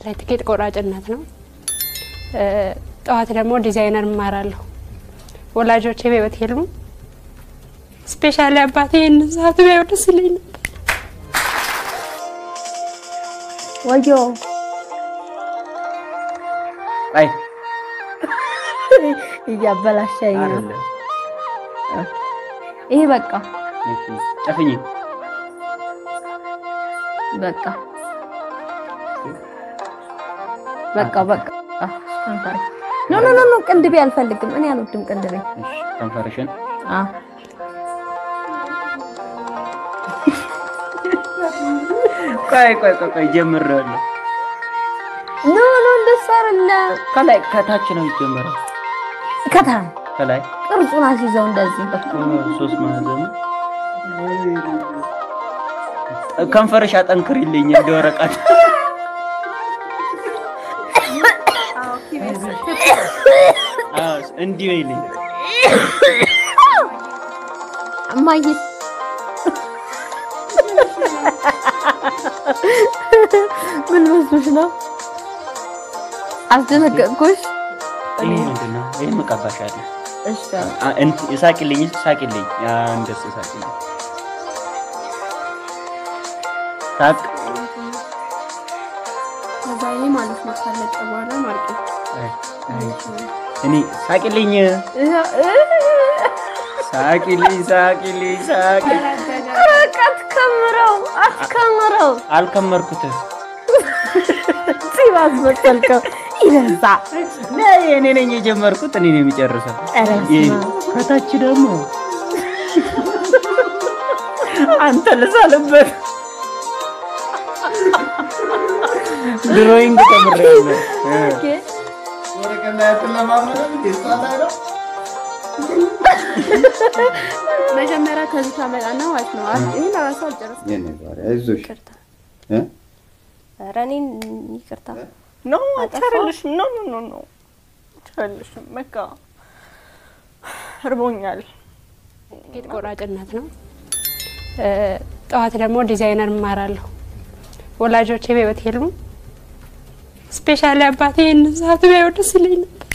ትኬት ቆራጭነት ነው። ጠዋት ደግሞ ዲዛይነር እማራለሁ። ወላጆቼ በሕይወት የሉም። ስፔሻሊ አባቴ ይህንን ሰዓት ቢያየው ደስ ይለኝ ነበር። ወዮ አይ እያበላሸኝ ነው። አይደለም። ይሄ በቃ እሺ፣ ጨፍኝ። በቃ በቃ በቃ ከንፈሬ ኖ ኖ ኖ ኖ ቅንድቤ አልፈልግም። እኔ አልወድም ቅንድቤ። እሺ፣ ከንፈርሽን አዎ ቆይ ቆይ ቆይ ቆይ ጀምሬዋለሁ። ኖ ኖ እንደሱ አይደለም። ከላይ ከታች ነው ይጀምራል። ከታ ከላይ ቅርጹን አስይዘው እንደዚህ ሶስት ማዕዘን ከንፈርሽ አጠንክሪልኝ እንደ ወረቀት። አዎ እንዲህ በይልኝ። እማዬ ምን መስሎሽ ነው? አስደነገጥኩሽ? ይሄ ምንድን ነው? ይሄን እቀባሻለሁ። እሺ አ- እንት- ሳቂልኝ ሳቂልኝ። ያ እንደሱ ሳቂልኝ። ሳቅ ከዛ ይሄ ማለት ነው ካለቀ በኋላ ማለት ነው። አይ፣ አይ። እኔ ሳቂልኝ ሳቂልኝ ሳቂልኝ ሳቂ በቃ አትከምረው አትከምረው። አልከመርኩትም። ፂም አስመሰልከው። ይበዛ ነይ፣ እኔ ነኝ የጀመርኩት፣ እኔ ነኝ የሚጨርሰው። ኧረ ይሄ በስመ አብ። ከታች ደግሞ አንተ ልሳልበት ድሮይንግ ተምሬያለሁ። እ። ኦኬ። መጀመሪያ ከዚህ ታመጣና ማለት ነው። ይህን ራሱ አልጨረስኩም። አይዞሽ ይቅርታ። እ? ኧረ እኔን ይቅርታ። ኖ አይቻልሽም። ኖ ኖ ኖ ኖ አይቻልሽም። በቃ እርቦኛል። ትኬት ቆራጭነት ነው። ጠዋት ደግሞ ዲዛይነር እማራለሁ። ወላጆቼ በሕይወት የሉም። ስፔሻሊ አባቴ ይህንን ሰዓት ቢያየው ደስ ይለኝ ነበር።